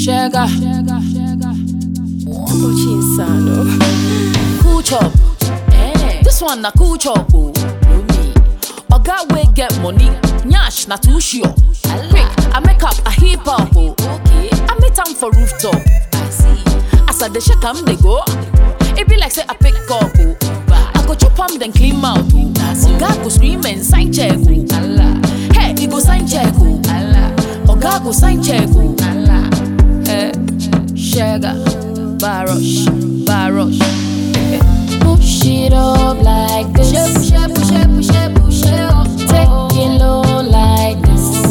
Sugar. Kochi Insano. Cool chop. Eh. This one na cool chop. Oh. Oga wey get money. Nyash na too sure. Quick, I make up a hip hop. Oh. Okay. I meet am for rooftop. I see. As I dey shake am dey go. It be like say I pick up. Oh. I go chop am then clean mouth. Oh. That's Oga go scream and sign check. Oh. Allah. Hey, he go sign check. Oh. Allah. Oga go sign check. Oh. Allah. Eh, Sugar, Barosh, Barosh. Push it up like this. Push it, push it, push it, push it up. Take it low like this.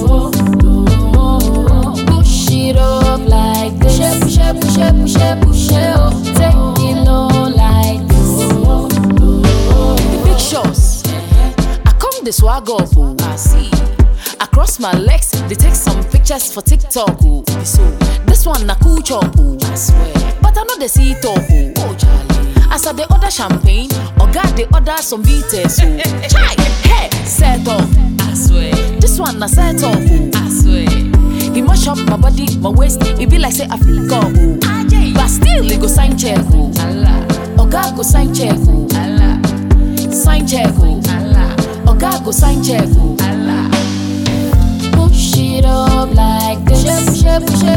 Push it up like this. Push it, push it, push it, push it up. Take it low like this. The big shots. I come the swag up. Oh. I see. Across my legs, they take some pictures for TikTok. Oh. So, This one na cool chop. Oh. I swear. But I know they see it up. Oh. Oh, Charlie. As I dey order champagne, oga dey order some bitters o. Chai, hey, set up. I swear. This one na set up o. I swear. He mash up my body, my waist, e be like say I feel up o. But still, he go sign check o. Allah. Oga go sign check o. Allah. Sign check o. Allah. Oga go sign check o. Allah. Push it up like this. Push it, push it, push